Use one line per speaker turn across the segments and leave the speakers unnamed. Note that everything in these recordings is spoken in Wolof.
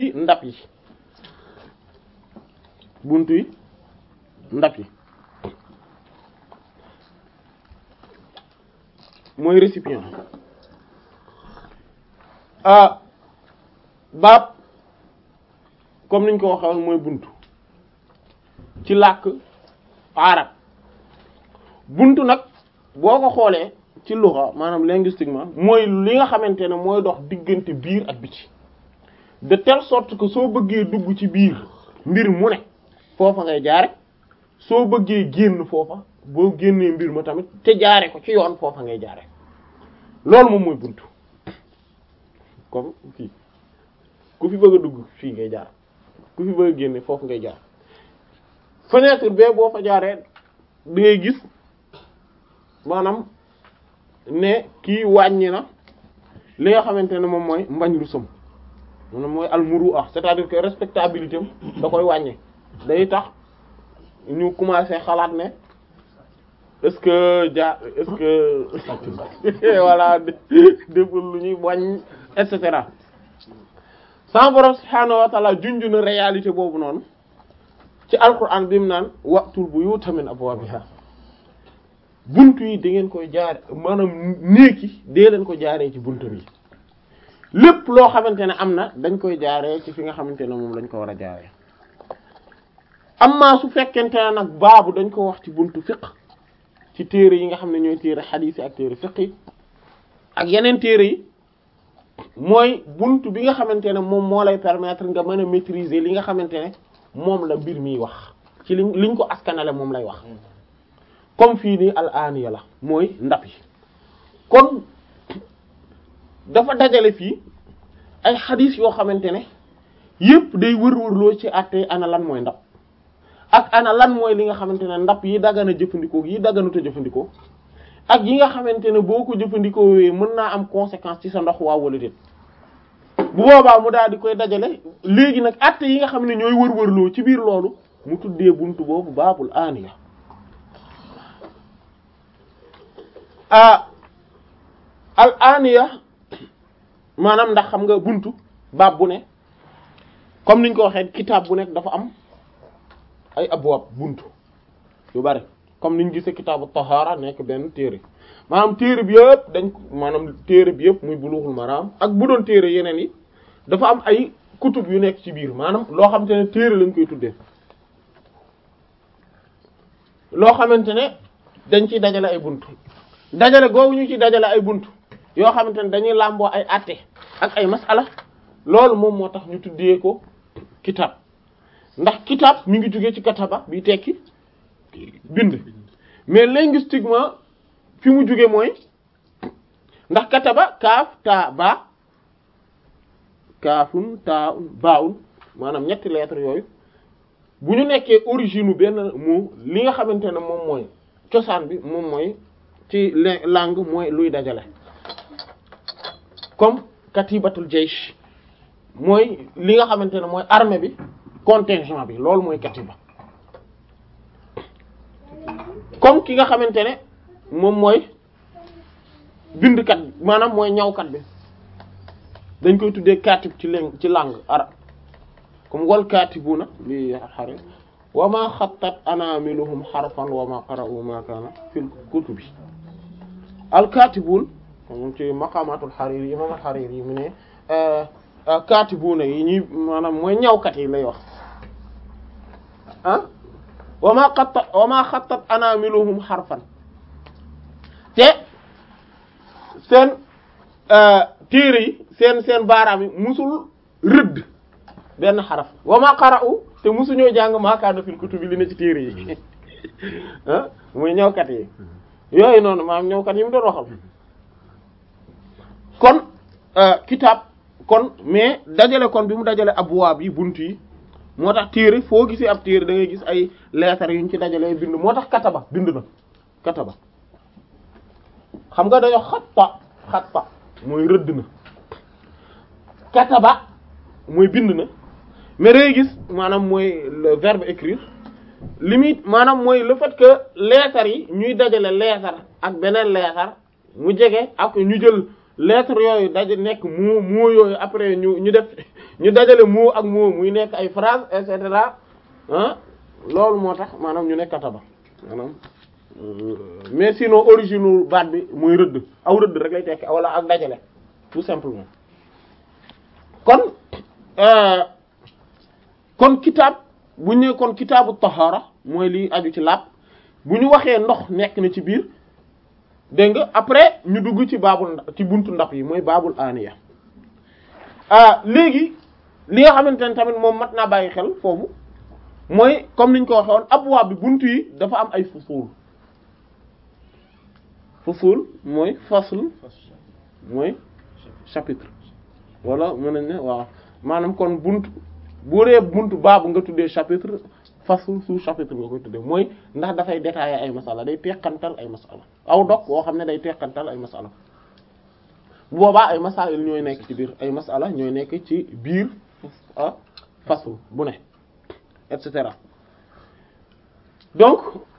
ndab yi buntu yi ndab yi mooy récipient ah baab comme niñ ko waxee mooy buntu ci làkk arab buntu nag boo ko xoolee ci luxa maanaam linguistiquement mooy li nga xamante ne mooy dox diggante biir ak biti de telle sorte que soo bëggee dugg ci biir mbir mu ne foofa ngay jaare soo bëggee génn foofa boo génnee mbir ma tamit te jaare ko ci yoon foofa ngay jaare loolu moom mooy buntu comme fii ku fi bëgg a dugg fii ngay jaar ku fi bëgg a génne foofu ngay jaar fenêtre bee boo fa jaaree da ngay gis maanaam ne kii wàññi na li nga xamante ne moom mooy mbañ rusam maanaam mooy almuru ah c'est-à-dire que respectabilité am da koy wàññi day tax ñu commencé xalaat ne est-ce que ja est-ce que voilà deful lu ñuy wàññ et cetera sama borom subhaanahu wa ta'ala junj na réalité boobu noonu ci alquran bi mu naan wa'tul buyuta min abwabiha buntu yi da ngeen koy jaare maanaam néegi dee leen ko jaaree ci buntu bi lépp loo xamante ne am na dañ koy jaaree ci fi nga xamante ne moom lañ ko war a jaaree amma su fekkente ne nag baabu dañ ko wax ci buntu fiqh ci téere yi nga xam ne ñooy téere xadiis yi ak téere fiqh yi ak yeneen téere yi mooy buntu bi nga xamante ne moom moo lay permettre nga mën a maîtriser li nga xamante ne moom la mbir miy wax ci liñ liñ ko askanale moom lay wax comme fii nii al aniya la mooy ndab yi kon dafa dajale fii ay xadiis yoo xamante ne yépp day wër-wërloo ci àtte ana lan mooy ndab ak ana lan mooy li nga xamante ne ndab yi dagana jëfandikoo yi daganuta jëfandikoo ak yi nga xamante ne boo ko jëfandikoo wee mën naa am conséquence ci sa ndox waa wala déet bu boobaa mu daal di koy dajale léegi nag àtte yi nga xam ne ñooy wër-wërloo ci biir loolu mu tuddee buntu boobu baabul aniya ah al aniya maanaam ndax xam nga buntu baab bu ne comme niñ ko waxee kitaab bu nekk dafa am ay abwaab buntu yu bari comme niñ gisee kitaabu tahaara nekk benn téere maanaam téere bi yëpp dañ maanaam téere bi yëpp muy bulughul maram ak bu doon téere yeneen yi dafa am ay kutub yu nekk ci biir maanaam loo xamante ne téere lañ koy tuddee loo xamante ne dañ ciy dajale ay buntu dajale googu ñu ci dajale ay buntu yoo xamante ne dañuy làmboo ay àtte ak ay masala loolu moom moo tax ñu tuddee ko kitab ndax kitab mi ngi jógee ci kataba bi tekki bind mais linguistiquement fi mu jóge mooy ndax kataba kaaf taa ba kaafun taa baawun maanaam ñetti lettres yooyu bu ñu nekkee origine u benn mot li nga xamante ne moom mooy cosaan bi moom mooy ci langue mooy luy dajale comme katibatul jaysh mooy li nga xamante ne mooy armée bi contingent bi loolu mooy katiba comme ki nga xamante ne moom mooy bindkat bi maanaam mooy ñawkat bi dañ koy tuddee katib ci lang ci langue arab comme wal katibuna li xare wa ma xattat anamiluhum xarfan wa ma qara'u ma kana fil kutubi al katibun moom ci maqamatul hariri imam al hariri yi mu ne katibuna yi ñuy maanaam mooy ñawkat yi lay wax ah wa ma xattat wa ma xattat anamiluhum xarfan te seen téere yi seen seen baaraam yi musul rëdd benn xaraf wa ma qara'u te musuñoo jàng ma kaana fil kutubi li ne ci téere yi ah muy ñawkat yi yooyu noonu maam ñawkat yi mu doon waxal kon kitaab kon mais dajale kon bi mu dajale abwaab yi bunt yi moo tax téere foo gisee ab téere da ngay gis ay lettres yuñ ci dajalee bind moo tax kataba bind na kataba xam nga dañoo xatta xatta mooy rëdd na kataba mooy bind na mais da ngay gis maanaam mooy le verbe écrire limite maanaam mooy le fait que lettres yi ñuy dajale lettre ak beneen lettre mu jege ak ñu jël lettre yooyu daje nekk moo moo yooyu après ñu ñu def ñu dajale moo ak moo muy nekk ay phrase et cetera ah loolu moo tax maanaam ñu nekk kataba maanaam mais sinon origine baat bi muy rëdd aw rëdd rek lay tekki wala ak dajale tout simplement kon kon kitaab bu ñu nee kon kitaabu tahara mooy li aju ci laab bu ñu waxee ndox nekk na ci biir dégg nga après ñu dugg ci baabul ci buntu ndab yi mooy baabul aniya ah léegi li nga xamante ne tamit moom mat naa bàyyi xel foofu mooy comme niñ ko waxee woon abwaab bi buntu yi dafa am ay fusul fusul mooy fasl mooy chapitre wala mën nañ ne waaw maanaam kon buntu bu dee buntu baabu nga tuddee chapitre fasl sous chapitre nga koy tuddee mooy ndax dafay détailler ay masala day teqantal ay masala aw dog woo xam ne day teqantal ay masala bu boobaa ay masail ñooy nekk ci biir ay masala ñooy nekk ci biir ah fasl bu ne et cetera donc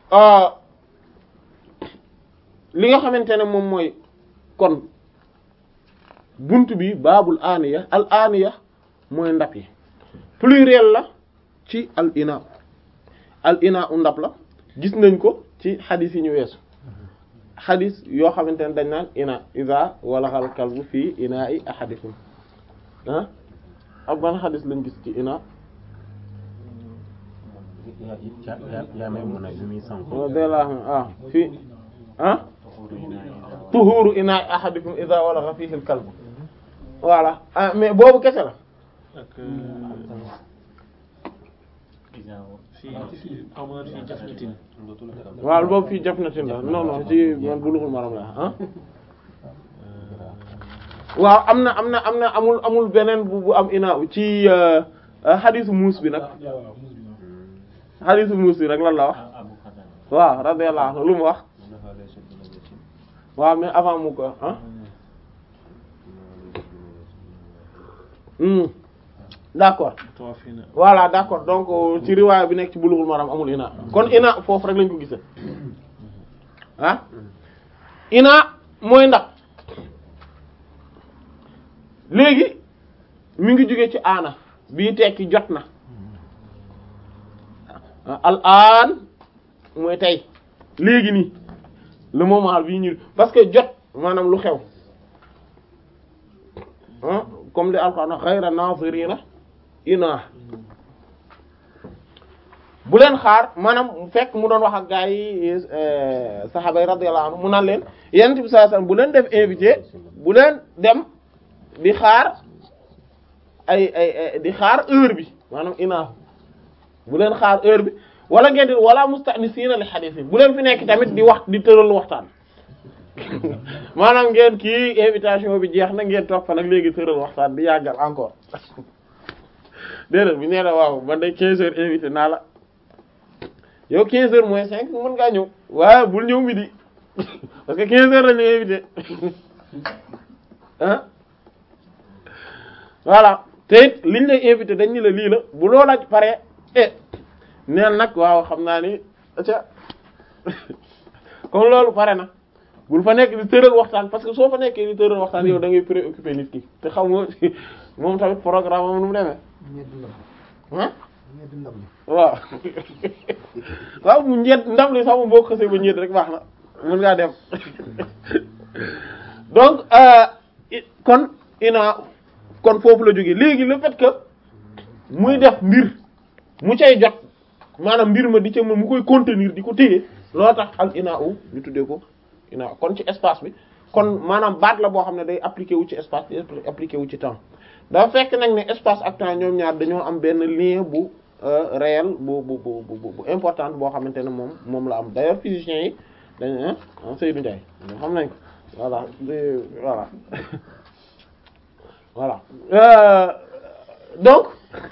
li nga xamante ne moom mooy kon buntu bi baabul aniya al aniya mooy ndab yi pluriel la ci al ina al ina u ndab la gis nañ ko ci xadis yi ñu weesu xadis yoo xamante ne dañ naan ina iza walaxal kalbu fii ina i ahadikum ah ak ban xadis lañ gis ci ina dela ah fii ah tuhuru ina i ahadikum iza walaxa fihi al kalbu voilà ah mais boobu kese la waaw boobu fii jaf na tin la non non ci man bulughul maram la ah waaw am na am na am na amul amul beneen bu bu am ina ci xadisu muus bi nag xadisu muus bi nag lan la wax waaw radiyallahu anhu lu mu wax waaw mais avant mu ko ah d'accord voilà d'accord donc ci riwaaya bi nekk ci bulughul maram amul ina kon ina foofu rek lañ ko gise ah ina mooy ndax léegi mi ngi jóge ci aana bii tekki jot na al aan mooy tey léegi nii le moment bii ñu parce que jot maanaam lu xew ah comme li alquran ghayra nazirina ina bu leen xaar maanaam fekk mu doon wax ak gaa yi saxaaba yi radiyallahu anhu mu naan leen yonent bi sallallahu alayhi wasallam bu leen def invité bu leen dem di xaar ay ay di xaar heure bi maanaam ina bu leen xaar heure bi wala ngeen di wala mustanisiina li hadith bu leen fi nekk tamit di wax di tëral waxtaan maanaam ngeen kii invitation bi jeex na ngeen toog fa nag léegi tëral waxtaan di yàggal encore déedéet bi nee na waaw man de 15 heures invité naa la yow 15 heures moins 5 mën ngaa ñëw waaye bul ñëw midi parce que 15 heures la ñu invité ah voilà te it liñ lay invité dañ ni la lii la bu loola pare eh neen nag waaw xam naa ni ca comme loolu pare na bul fa nekk di tëral waxtaan parce que soo fa nekkee di tëral waxtaan yow da ngay préoccupé nit ki te xam nga moom tamit programme am nu mu demee ah waaw waaw mu ñett ndam li sax mu boo xasee ba ñett rek baax na mën ngaa dem donc kon ina kon foofu la jógee léegi le fait que muy def mbir mu cay jot maanaam mbir ma di ca mu koy contenir di ko téye loo tax al ina u ñu tuddee ko ina kon ci espace bi kon maanaam baat la boo xam ne day appliqué wu ci espace di appliqué wu ci temps dafa fekk nag ne espace ak temps ñoom ñaar dañoo am benn lien bu réel bu bu bu bu important boo xamante ne moom moom la am d'ailleurs physiciens yi dañ ah Seydou Ndiaye xam nañ ko voilà voilà voilà euh, donc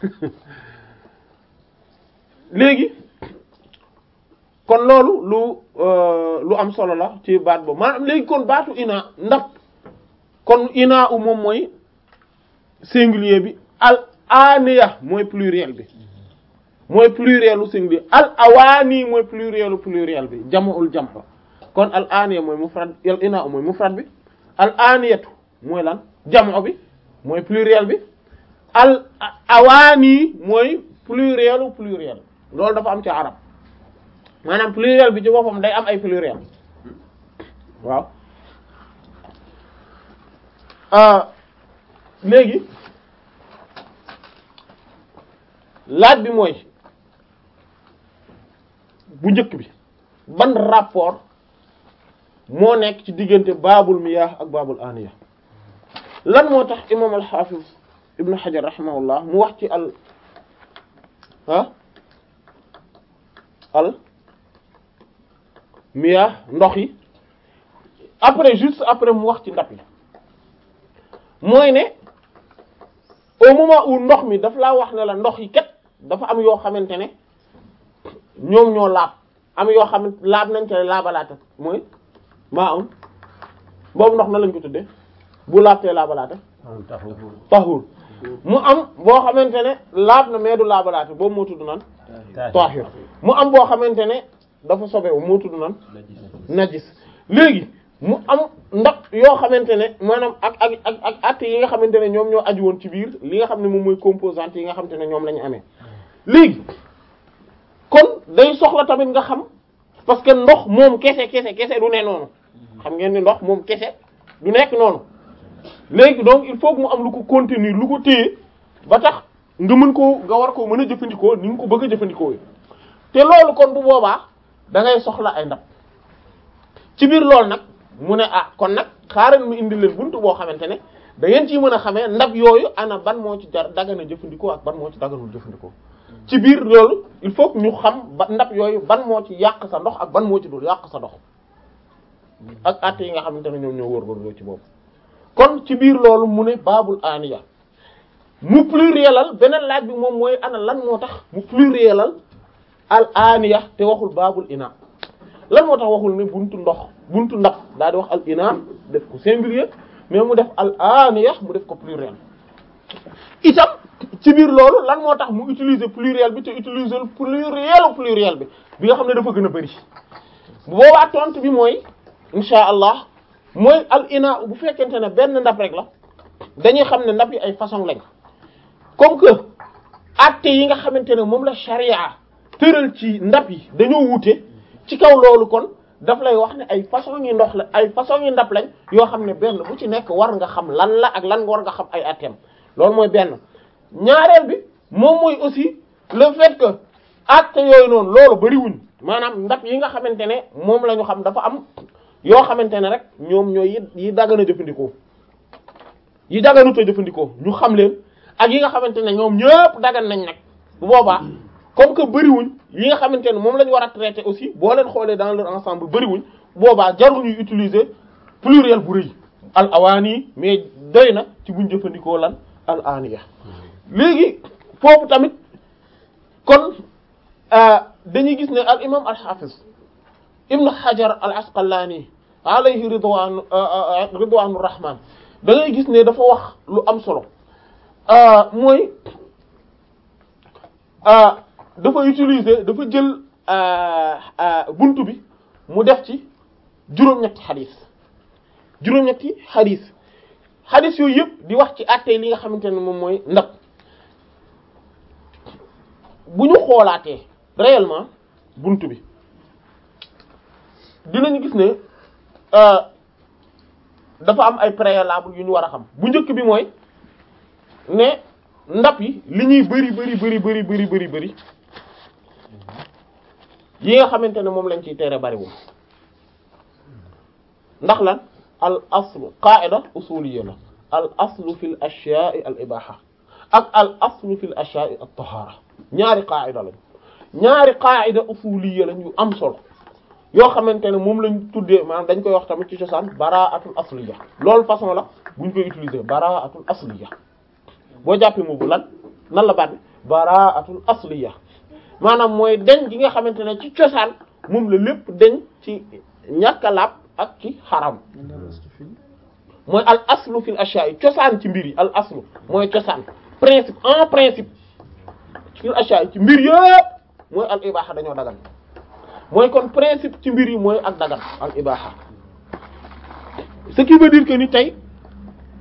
léegi kon loolu lu lu am solo la ci baat boobu maanaam léegi kon baatu ina ndax kon ina u moom mooy singulier bi al aniya mooy pluriel bi mooy plurielu singulier al awaani mooy plurielu pluriel bi jam'ul jam' kon al aniya mooy mufrad al ina u mooy mufrad bi al aniyatu mooy lan jamo bi mooy pluriel bi al awaani mooy plurielu pluriel loolu dafa am ci arab maanaam pluriel bi ci boppam day am ay pluriel waaw léegi laaj bi mooy bu njëkk bi ban rapport moo nekk ci diggante baabul miyaah ak baabul aniya lan moo tax imam al-Hafiz ibn Hajar rahimahullah mu wax ci al ah al miyaah ndox yi après juste après mu wax ci ndab yi mooy ne au moment où ndox mi daf laa wax ne la ndox yi kat dafa am yoo xamante ne ñoom ñoo laab am yoo xam ne laab nañ ca laabalaata mooy maa am boobu ndox na lañ ko tuddee bu laabtee laabalaata tahur mu am boo xamante ne laab na mais du laabalaata boobu moo tudd nan tahir mu am boo xamante ne dafa sobewu moo tudd nan najis léegi mu am ndax yoo xamante ne maanaam ak ak ak ak at yi nga xamante ne ñoom ñoo aju woon ci biir li nga xam ne moom mooy composante yi nga xamante ne ñoom la ñu amee léegi kon day soxla tamit nga xam parce que ndox moom kese kese kese du ne noonu xam ngeen ni ndox moom kese du nekk noonu léegi donc il faut que mu am lu ko contenir lu ko téye ba tax nga mën koo nga war koo mën a jëfandikoo ni nga ko bëgg a jëfandikoo te loolu kon bu boobaa da ngay soxla ay ndab ci biir loolu nag mu ne ah kon nag xaaral mu indi leen buntu boo xamante ne da ngeen ciy mën a xamee ndab yooyu ana ban moo ci jar dagana jëfandikoo ak ban moo ci daganul jëfandikoo ci biir loolu il faut que ñu xam ba ndab yooyu ban moo ci yàq sa ndox ak ban moo ci dul yàq sa ndox ak at yi nga xamante ne ñoom ñoo wër ci boobu kon ci biir loolu mu ne baabul aniya mu plurielal beneen laaj bi moom mooy ana lan moo tax mu plurielal al aniya te waxul baabul ina lan moo tax waxul ne buntu ndox buntu ndab daal di wax al ina def ko singulier mais mu def al aniya mu def ko pluriel itam ci biir loolu lan moo tax mu utiliser pluriel bi te utiliser pluriel pluriel bi bi nga xam ne dafa gën a bari bu boobaa tontu bi mooy insha allah mooy al ina bu fekkente ne benn ndab rek la dañuy xam ne ndab yi ay façon lañ comme que acte yi nga xamante ne moom la charia tëral ci ndab yi dañoo wuute ci kaw loolu kon daf lay wax ne ay façon yi ndox la ay façon yi ndab lañ yoo xam ne benn bu ci nekk war nga xam lan la ak lan nga war nga xam ay atteem loolu mooy benn ñaareel bi moom mooy aussi le fait que acte yooyu noonu loolu bariwuñ maanaam ndab yi nga xamante ne moom la ñu xam dafa am yoo xamante ne rek ñoom ñooy yi dagana jëfandikoo yi daganuta jëfandikoo ñu xam leen ak yi nga xamante ne ñoom ñëpp dagan nañ nag bu boobaa comme que bëriwuñ yi nga xamante ne moom la ñu war a traiter aussi boo leen xoolee dans leur ensemble bëriwuñ boobaa jarul ñuy utiliser pluriel bu rëy al awaani mais doy na ci buñ jëfandikoo lan al aniya léegi foofu tamit kon dañuy gis ne al imam al hafiz ibn hajar al asqalani alayhi ridwan ridwanu rahman da ngay gis ne dafa wax lu am solo mooy dafa utiliser dafa jël buntu bi mu def ci juróom-ñetti xadis juróom-ñetti xadis xadis yooyu yëpp di wax ci àttee li nga xamante ne moom mooy ndab bu ñu xoolaatee réellement buntu bi dinañu gis ne dafa am ay préalable yu ñu war a xam bu njëkk bi mooy ne ndab yi li ñuy bari bari bari bari bari bari bari yi nga xamante ne moom lañ ciy tere bariwul ndax lan al aslu qaida usuliyya la al aslu fil ashya'i al ibaha ak al aslu fil ashya'i at tahara ñaari qaida lañ ñaari qaida usuliyya lañ yu am solo yoo xamante ne moom lañ tuddee maanaam dañ koy wax tamit ci cosaan bara'atul asliya loolu façon la buñ koy utiliser bara'atul asliya boo jàppee moobu lan nan la baat bi bara'atul asliya maanaam mooy deñ gi nga xamante ne ci cosaan moom la lépp deñ ci ñàkk a laab ak ci xaram mooy al aslu fil ashya'i cosaan ci mbir yi al aslu mooy cosaan principe en principe fil ashya'i ci mbir yëpp mooy al ibaha dañoo dagal mooy kon principe ci mbir yi mooy ak dagan al ibaha ce qui veut dire que ni tey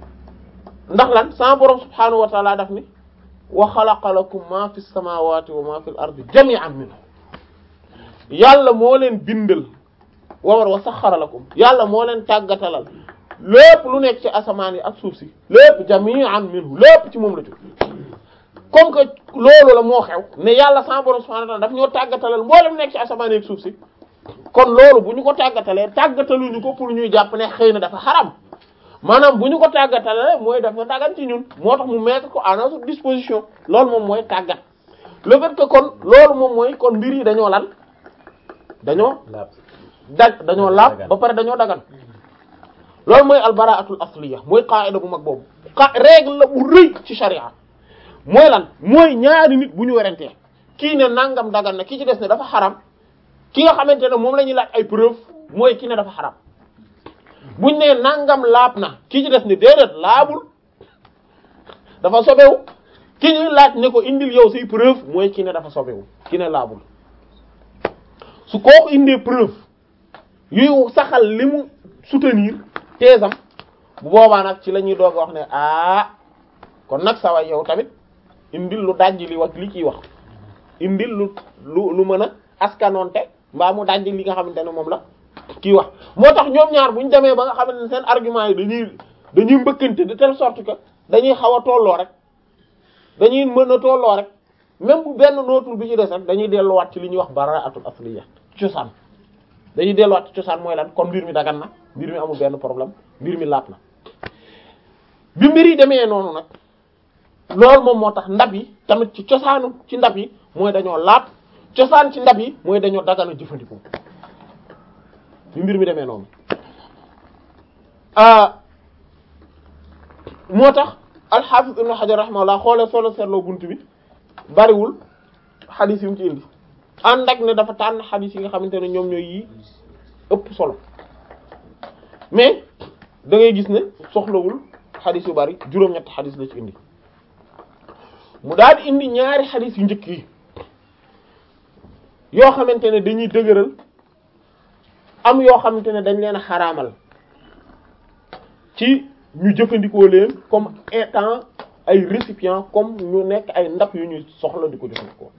ndax lan sama borom subhaanahu wa taala daf ni wa xalaqa lakum ma fi samawati wa ma fi l ardi jami'an minhu yàlla moo leen bindal wawar wa saxara lakum yàlla moo leen tàggatalal lépp lu nekk ci asamaan yi ak suuf si lépp jami'an minhu lépp ci moom la jóg comme que loolu la moo xew ne yàlla sama borom subhanahu wa ta'ala daf ñoo tàggatalal mboolem nekk ci asamaan yi ak suuf si kon loolu bu ñu ko tàggatalee tàggataluñu ko pour ñuy jàpp ne xëy na dafa xaram maanaam bu ñu ko tàggatalee mooy dafa dagan ci ñun moo tax mu mettre ko à notre disposition loolu moom mooy tàggat le fait que kon loolu moom mooy kon mbir yi dañoo lan dañoo dag dañoo laab ba pare dañoo dagan loolu mooy albaraatul asliya mooy qaida bu mag boobu xa règle la bu rëy ci sharia mooy lan mooy ñaari nit bu ñu werantee kii ne nangam dagan na ki ci des ne dafa xaram ki nga xamante ne moom la ñuy laaj ay preuve mooy ki ne dafa xaram buñ ne nangam laab na ki ci des ne déedéet laabul dafa sobewu ki ñuy laaj ne ko indil yow say preuve mooy ki ne dafa sobewu ki ne laabul su kooku indee preuve yuy saxal li mu soutenir teesam bu boobaa nag ci la ñuy doog a wax ne ah kon nag sawa yow tamit indil lu dajji li wax li ciy wax indil lu lu lu mën a askanoonte mbaa mu dajji li nga xamante ne moom la kii wax moo tax ñoom ñaar bu ñu demee ba nga xamante ne seen argument yi dañuy dañuy mbëkkante de telle sorte que dañuy xaw a tolloo rek dañuy mën a tolloo rek même bu benn nootul bi ci des rek dañuy delluwaat ci li ñuy wax baraatul asliya cosaan dañuy delluwaat ci cosaan mooy lan kon mbir mi dagan na mbir mi amul benn problème mbir mi laat na bi mbir yi demee noonu nag loolu moom moo tax ndab yi tamit ci cosaanu ci ndab yi mooy dañoo laat cosaan ci ndab yi mooy dañoo dagana jëfandikoo bi mbir mi demee noonu moo tax al-Hafiz Ibn Hajar rahimahullah xoolee solo seetloo bunt bi bariwul xadis yu mu ci indi ànd ak ne dafa tànn xadis yi nga xamante ne ñoom ñooy yi ëpp solo mais da ngay gis ne soxlawul xadis yu bari juróom-ñetti xadis la ci indi mu daal di indi ñaari xadis yu njëkk yi yoo xamante ne dañuy dëgëral am yoo xamante ne dañ leen a xaraamal ci ñu jëfandikoo leen comme étant ay récipients comme ñu nekk ay ndab yu ñuy soxla di ko jëfandikoo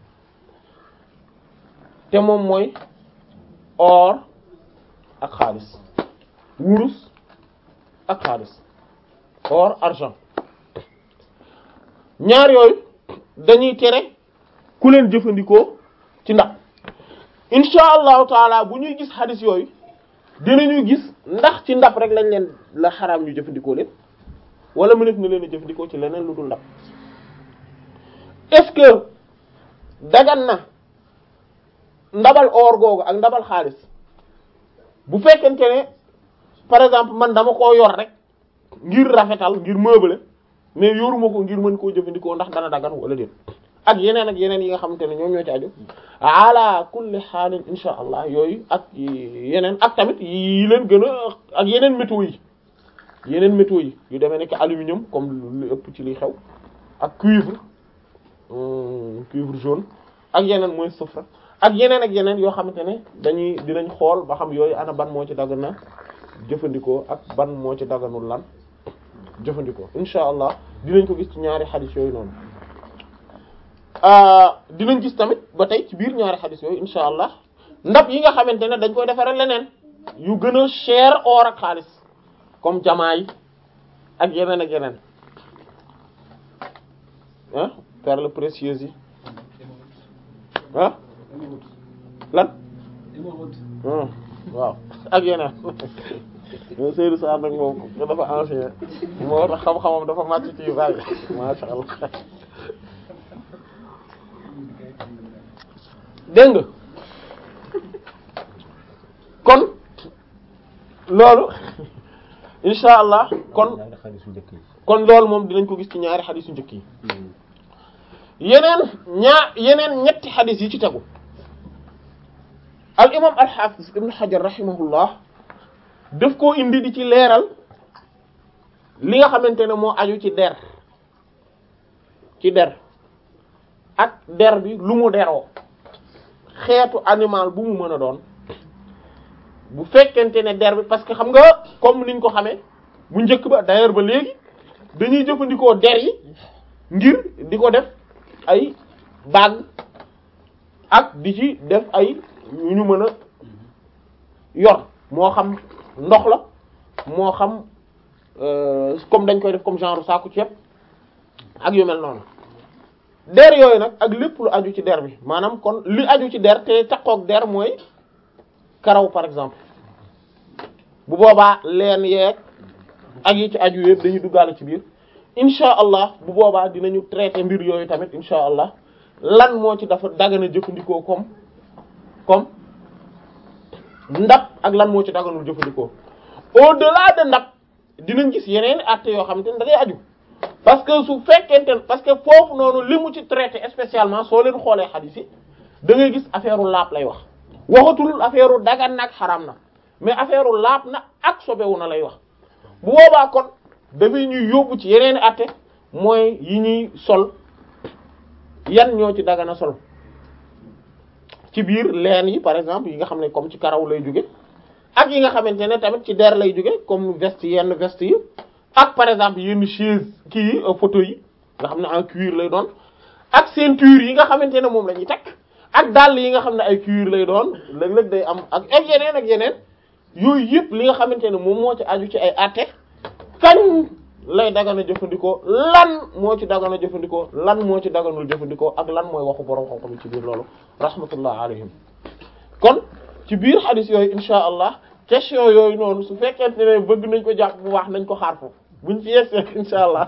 te moom mooy or ak xaalis wurus ak xaalis or argent ñaar yooyu dañuy tere ku leen jëfandikoo ci ndab insha allahu taala bu ñuy gis xadis yooyu dinañu gis ndax ci ndab rek lañ leen la xaraam ñu jëfandikoo leen wala mëneef na leen a jëfandikoo ci leneen lu dul ndab est-ce que dagan na ndabal or googu ak ndabal xaalis bu fekkente ne par exemple man dama koo yor rek ngir rafetal ngir meubler mais yoruma ko ngir mën koo jëfandikoo ndax dana dagan wala déet ak yeneen ak yeneen yi nga xamante ne ñoom ñoo ci aju ala kulli xaalin insha allah yooyu ak yeneen ak tamit yi leen gën a ak yeneen métaux yi yeneen métaux yi yu demee nekk aluminium comme lu ëpp ci liy xew ak cuivre cuivre jaune ak yeneen mooy soufre ak yeneen ak yeneen yoo xamante ne dañuy dinañ xool ba xam yooyu ana ban moo ci dagan na jëfandikoo ak ban moo ci daganul lan jëfandikoo insha allah dinañ ko gis ci ñaari xadis yooyu noonu dinañ gis tamit ba tey ci biir ñaari xadis yooyu insha allah ndab yi nga xamante ne dañ koy defaree leneen yu gën a cher or ak xaalis comme jamaa yi ak yeneen ak yeneen ah perles précieuses yi ah lan waaw ak yeneen Seydou Sarr nag moom dafa ancien moo tax xam-xamam dafa màcc ci yu bari masha Allah dégg nga kon loolu insha allah kon kon loolu moom dinañ ko gis ci ñaari xadis yu njëkk yi yeneen ñaar yeneen ñetti xadis yi ci tegu al imam al hafiz ibn hajar rahimahullah daf koo indi di ci leeral li nga xamante ne moo aju ci der ci der ak der bi lu mu deroo xeetu animal bu mu mën a doon bu fekkente ne der bi parce que xam nga comme niñ ko xamee bu njëkk ba d'ailleurs ba léegi dañuy jëfandikoo der yi ngir di ko def ay bague ak di ci def ay yu ñu mën a yor moo xam ndox la moo xam comme dañ koy def comme genre saaku ceeb ak yu mel noonu der yooyu nag ak lépp lu aju ci der bi maanaam kon li aju ci der te takkook der mooy karaw par exemple bu boobaa leen yeeg ak yi ci aju yëpp dañuy duggaale ci biir insha allah bu boobaa dinañu traiter mbir yooyu tamit insha allah lan moo ci dafa dagana jëfandikoo comme comme ndab ak lan moo ci daganul jëfandikoo au-delà de ndab dinañ gis yeneen acte yoo xamante ne da ngay aju parce que su fekkente parce que foofu noonu li mu ci traité spécialement soo leen xoolee xadiis yi da ngay gis affaire u laab lay wax waxatul affaire u dagan nag xaram na mais affaire u laab na ak sobewu na lay wax bu boobaa kon dafay ñuy yóbbu ci yeneen acte mooy yi ñuy sol yan ñoo ci dagana sol ci biir leen yi par exemple yi nga xam ne comme ci karaw lay jóge ak yi nga xamante ne tamit ci der lay jóge comme veste yenn veste yi ak par exemple yenn chaise kii yi photo yi nga xam ne en cuir lay doon ak ceinture yi nga xamante ne moom la ñuy takk ak dàll yi nga xam ne ay cuir lay doon léeg-léeg day am ak ak yeneen ak yeneen yooyu yëpp li nga xamante ne moom moo ci aju ci ay àtte kañ lay dagana jëfandikoo lan moo ci dagana jëfandikoo lan moo ci daganul jëfandikoo ak lan mooy waxu borom xam-xam ci biir loolu rahmatullah alayhim kon ci biir hadith yooyu insha allah question yooyu noonu su fekkente ne bëgg nañ ko jàpp bu baax nañ ko xaar foofu buñ ci yegsee insha allah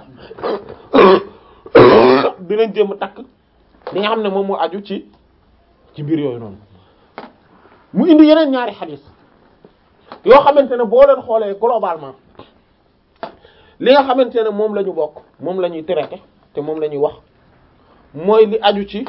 dinañ jéem a takk li nga xam ne moom moo aju ci ci biir yooyu noonu mu indi yeneen ñaari hadith yoo xamante ne boo leen xoolee globalement li nga xamante ne moom la ñu bokk moom la ñuy traité te moom la ñuy wax mooy li aju ci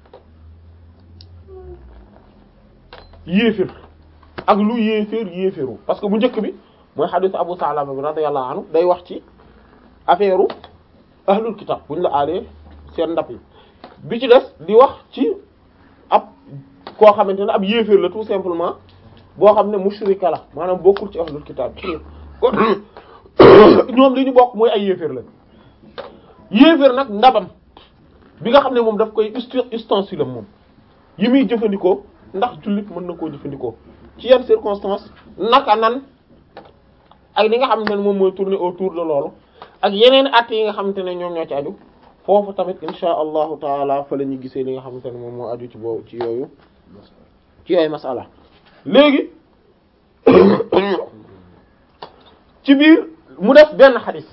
yéefir ak lu yéefir yéefiru parce que bu njëkk bi mooy xadisu Abu Salama bi radiyallahu anhu day wax ci affaire u ahlul kitab bu ñu la aalee seen ndab yi bi ci des di wax ci ab koo xamante ne ab yéefir la tout simplement boo xam ne mushrika la maanaam bokkul ci ahlul kitab kon ñoom li ñu bokk mooy ay yéeféer la yéeféer nag ndabam bi nga xam ne moom daf koy ustensile am moom yi muy jëfandikoo ndax jullit mën na koo jëfandikoo ci yenn circonstances naka nan ak li nga xamante ne moom mooy tourner autour de loolu ak yeneen at yi nga xamante ne ñoom ñoo ci aju foofu tamit insha allahu taala fa la ñu gisee li nga xamante ne moom moo aju ci boobu ci yooyu ci yooyu masala léegi ci biir mu def benn xadis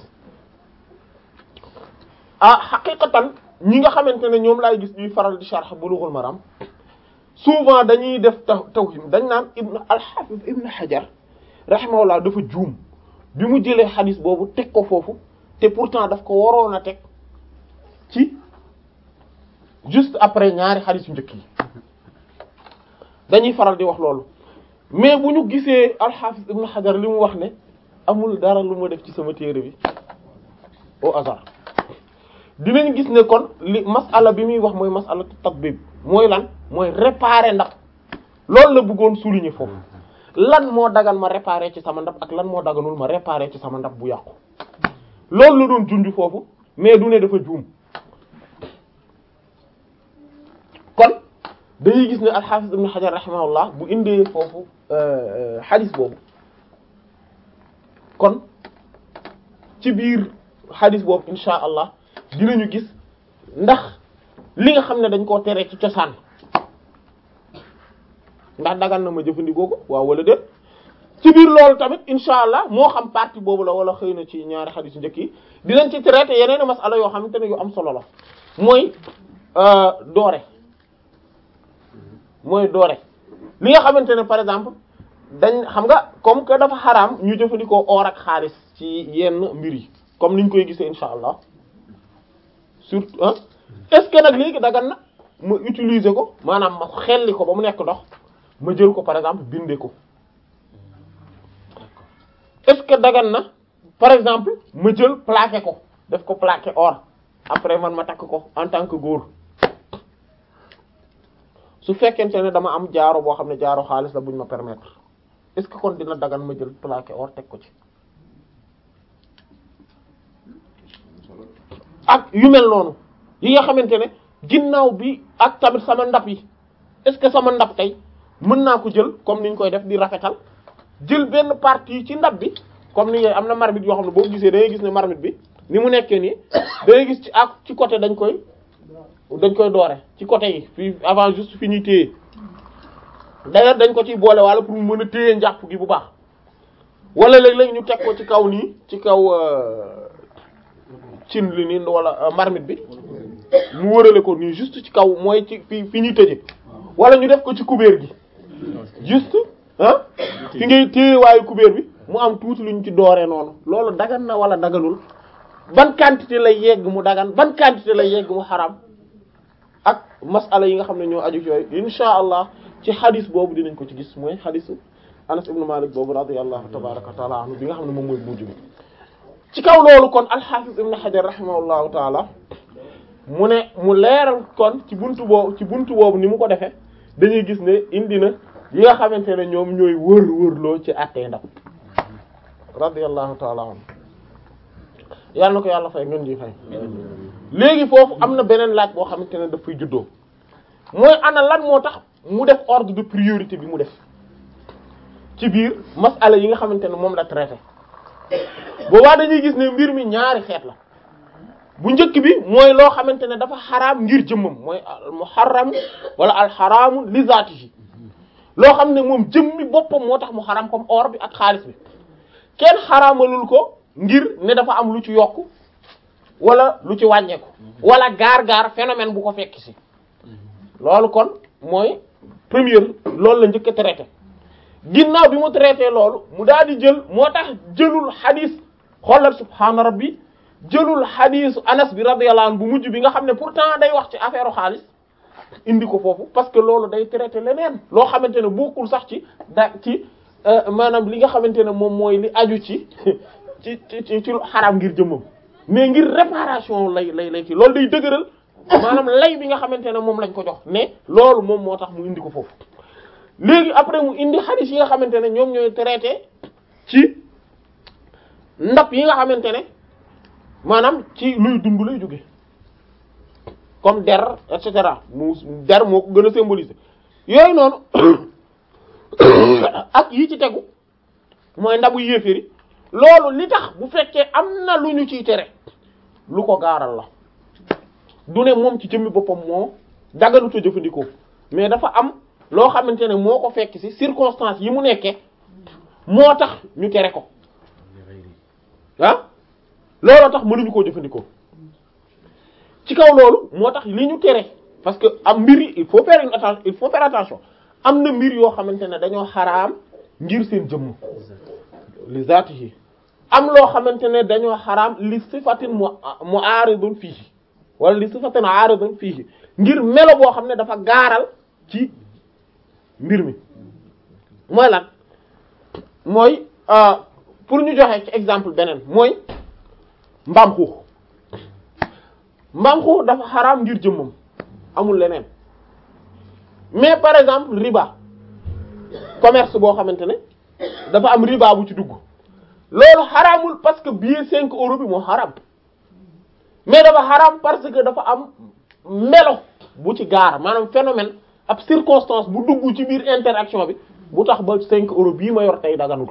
ah xaqiqatan ñi nga xamante ne ñoom laay gis ñuy faral di sharh Bulughul Maram souvent dañuy def taw tawhim dañ naan ibn al-Hafiz ibn Hajar rahimahullah dafa juum bi mu jëlee xadis boobu teg ko foofu te pourtant daf ko waroon a teg ci juste après ñaari xadis yu njëkk yi dañuy faral di wax loolu mais bu ñu gisee al-Hafiz ibn Hajar li mu wax ne amul dara lu ma def ci sama téere bi au hasard dinañ gis ne kon li masala bi muy wax mooy masala tatbib mooy lan mooy réparer ndab loolu la bëggoon souligner foofu lan moo dagan ma réparer ci sama ndab ak lan moo daganul ma réparer ci sama ndab bu yàqu loolu la doon junj foofu mais du ne dafa juum kon dañuy gis ne al-Hafiz ibn Hajar rahimahullah bu indee foofu hadith boobu kon ci biir xadis boobu insha allah dinañu gis ndax li nga xam ne dañ koo tere ci cosaan ndax dagan na ma jëfandikoo ko waaw wala déet ci biir loolu tamit insha allah moo xam partie boobu la wala xëy na ci ñaari xadis njëkk yi dinañ ci traité yeneen masala yoo xamante ne yu am solo la mooy doore mooy doore li nga xamante ne par exemple dañ xam nga comme que dafa xaraam ñu jëfandikoo or ak xaalis ci yenn mbir yi comme niñ koy gisee insha allah surtout ah est-ce que nag léegi dagan na ma utiliser ko maanaam ma xelli ko ba mu nekk ndox ma jël ko par exemple bindee ko est-ce que dagan na par exemple ma jël plaqué ko def ko plaqué or après man ma takk ko en tant que góor su fekkente ne dama am jaaro boo xam ne jaaro xaalis la buñ ma permettre est-ce que kon dina dagan ma jël plaqué or teg ko ci ak yu mel noonu yi nga xamante ne ginnaaw bi ak tamit sama ndab yi est-ce que sama ndab tey mën naa ko jël comme ni ñu koy def di rafetal jël benn partie ci ndab bi comme ni am na marmite yoo xam ne boo gisee da ngay gis ne marmite bi ni mu nekkee nii da ngay gis ci ak ci côté dañ koy dañ koy doore ci côté yi fii avant juste fi ñuy téye d'ailleurs dañ ko ciy boole wala pour mu mën a téye njàpp gi bu baax wala léeg-léeg ñu teg ko ci kaw nii ci kaw cin li nii wala marmite bi mu wërale ko nii juste ci kaw mooy ci fi fi ñuy tëje wala ñu def ko ci kubéer gi juste ah fi ngay téye waayu kubéer bi mu am tuuti lu ñu ci dooree noonu loolu dagan na wala daganul ban quantité lay yegg mu dagan ban quantité lay yegg mu xaram ak masala yi nga xam ne ñoo aju yooyu insha allah ci xadis boobu dinañ ko ci gis mooy xadisu Anas ibn Malik boobu radiyallahu tabaraka wa taala anhu bi nga xam ne moom mooy mujj bi ci kaw loolu kon al-Hafiz ibn Hajar rahimahullahu taala mu ne mu leeral kon ci buntu boobu ci buntu boobu ni mu ko defee dañuy gis ne indi na yi nga xamante ne ñoom ñooy wër wërloo ci attee ndab radiyallahu taala anhu yàlla na ko yàlla fay ngeen ji fay léegi foofu am na beneen laaj boo xamante ne daf fay juddoo mooy ana lan moo tax mu def ordre de priorité bi mu def ci biir masala yi nga xamante ne moom la traité boobaa dañuy gis ne mbir mi ñaari xeet la bu njëkk bi mooy loo xamante ne dafa xaraam ngir jëmmam mooy al muharram wala al xaraamu li zaatihi loo xam ne moom jëmmi boppam moo tax mu xaraam comme or bi ak xaalis bi kenn xaraamalul ko ngir ne dafa am lu ci yokk wala lu ci wàññeeku wala gaar-gaar phénomène bu ko fekk si loolu kon mooy première loolu la njëkk a traité ginnaaw bi mu traité loolu mu daal di jël moo tax jëlul xadis xoolal subhaana rabbi jëlul xadisu anas bi radiyallahu anhu bu mujj bi nga xam ne pourtant day wax ci affaire xaalis indi ko foofu parce que loolu day traité leneen loo xamante ne bokkul sax ci da ci maanaam li nga xamante ne moom mooy li aju ci ci ci ci ci xaraam ngir jëmmam mais ngir réparation lay lay lay ci loolu day dëgëral maanaam lay bi nga xamante ne moom lañ ko jox ne loolu moom moo tax mu indi ko foofu léegi après mu indi xadis yi nga xamante ne ñoom ñooy traité ci ndab yi nga xamante ne maanaam ci luy dund lay jóge comme der et cetera mu der moo ko gën a symboliser yooyu noonu ak yi ci tegu mooy ndabu yéeféri loolu li tax bu fekkee am na lu ñu ciy tere lu ko gaaral la du ne moom ci jëmmi boppam moo dagaluta jëfandikoo mais dafa am loo xamante ne moo ko fekk ci circonstance yi mu nekkee moo tax ñu tere ko ah looloo tax mënuñu koo jëfandikoo ci kaw loolu moo tax li ñu tere parce que am mbir yi il faut faire une attention il faut faire attention am na mbir yoo xamante ne dañoo xaraam ngir seen jëmm li zaati yi am loo xamante ne dañoo xaraam li sifatin mu mu aaridun fiihi wala li sifatin aaridun fiihi ngir melo boo xam ne dafa gaaral ci mbir mi mooy lan mooy pour ñu joxe ci exemple beneen mooy mbaam xuux mbaam xuux dafa xaraam ngir jëmmam amul leneen mais par exemple riba commerce boo xamante ne dafa am riba bu ci dugg loolu xaraamul parce que billet cinq euros bi moo xaraam mais dafa xaraam parce que dafa am melo bu ci gaar maanaam phénomène ab circonstance bu dugg ci biir interaction bi bu tax ba cinq euros bii ma yor tey daganul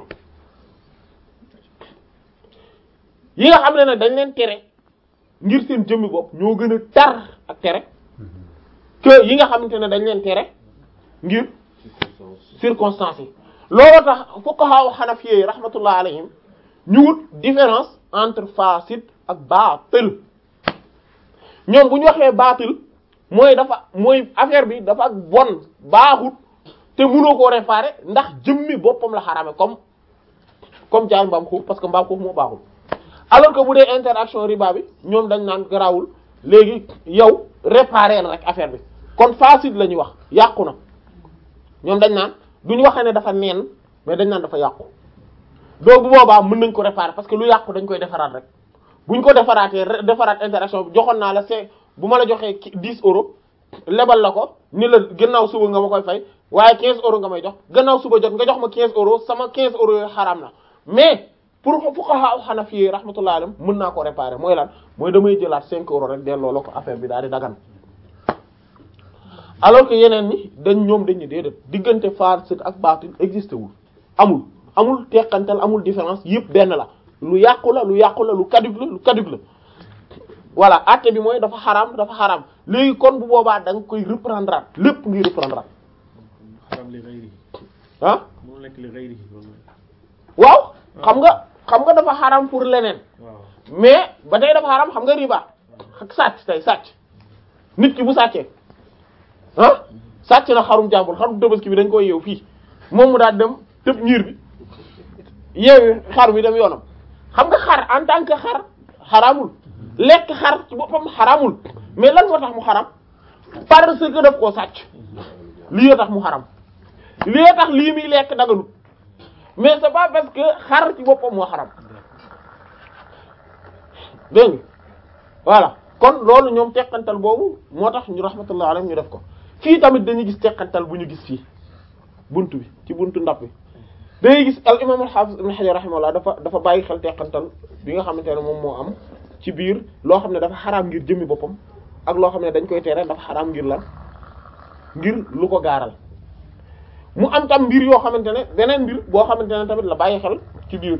yi nga xam ne nag dañ leen tere ngir seen jëmmi bopp ñoo gën a tar ak tere que yi nga xamante ne dañ leen tere ngir circonstances yi looloo tax fuqaha hanafiyyi rahmatullah alayhim ñu wut différence entre fasid ak baatil ñoom bu ñu waxee baatil mooy dafa mooy affaire bi dafa bon baaxut te mënoo koo réparer ndax jëmmi boppam la xarame comme comme jaay mbaam xuux parce que mbaam xuux moo baaxul alors que bu dee interaction riba bi ñoom dañ naan garawul léegi yow réparer rek affaire bi kon facile la ñuy wax yàqu na ñoom dañ naan duñu waxee ne dafa neen mais dañ naan dafa yàqu donc bu boobaa mën nañ ko réparer parce que lu yàqu dañ koy defaraat rek buñ ko defaraatee defaraat interaction bi joxoon naa la c'est bu ma la joxee 10 euros lebal la ko ni la gannaaw suba nga ma koy fay waaye 15 euros nga may jox gannaaw suba jot nga jox ma 15 euros sama 15 euros yooyu xaraam na mais pour fuqaha hanafi rahmatullah alayhim mën naa ko réparer mooy lan mooy damay jëlaat 5 euros rek delloo la ko affaire bi daal di dagan alors que yeneen ñi dañ ñoom dañu déedéet diggante fasid ak baatil existé wul amul amul teqantal amul différence yëpp benn la lu yàqu la lu yàqu la lu kadug la lu kadug la voilà àtte bi mooy dafa xaraam dafa xaraam léegi kon bu boobaa da nga koy reprendre lépp ngi reprendre
xaram li ghayrihi
ah
mu nekk li ghayrihi
waaw xam nga xam nga dafa xaraam pour leneen
waaw
mais ba tey dafa xaraam xam nga riba ak sàcc tey sàcc nit ki bu sàccee ah sàcc na xarum jàmbur xarum tabaski bi dañ koy yeew fii moom mu daal dem tëb ñiir bi yeewi xar bi dem yoonam xam nga xar en tant que xar xaraamul lekk xar ci boppam xaraamul mais lan moo tax mu xaram parce que daf koo sàcc lii yoo tax mu xaram lii yoo tax lii muy lekk daganut mais c'est pas parce que xar ci boppam moo xaram dégg nga voilà kon loolu ñoom teqantal boobu moo tax ñu rahmatullah alayhi ñu def ko fii tamit dañuy gis teqantal bu ñu gis fii buntu bi ci buntu ndap bi dañuy gis al imam al hafiz ibn hajar rahimahullah dafa dafa bàyyi xel teqantal bi nga xamante ne moom moo am ci biir loo xam ne dafa xaraam ngir jëmmi boppam ak loo xam ne dañ koy tere dafa xaraam ngir lan ngir lu ko gaaral mu am tam mbir yoo xamante ne beneen mbir boo xamante ne tamit la bàyyi xel ci biir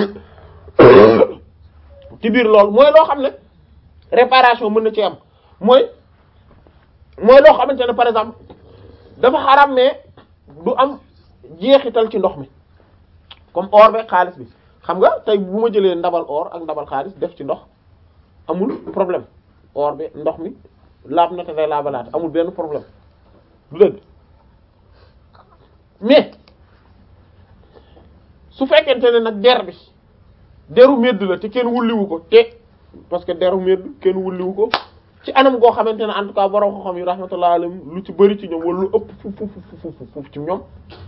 ci biir loolu mooy loo xam ne réparation mën na ci am mooy mooy loo xamante ne par exemple dafa xaraam mais du am jeexital ci ndox mi comme or be xaalis bi xam nga tey bu ma jëlee ndabal or ak ndabal xaalis def ci ndox amul problème or bi ndox mi laab na te day laabalaat amul benn problème du dëgg mais su fekkente ne nag der bi deru medd la te kenn wulliwu ko te parce que deru medd kenn wulliwu ko ci anam goo xamante ne en tout cas borom xam-xam yi rahmatullah alayhim lu ci bëri ci ñoom wala lu ëpp fu fu fu fu ci ñoom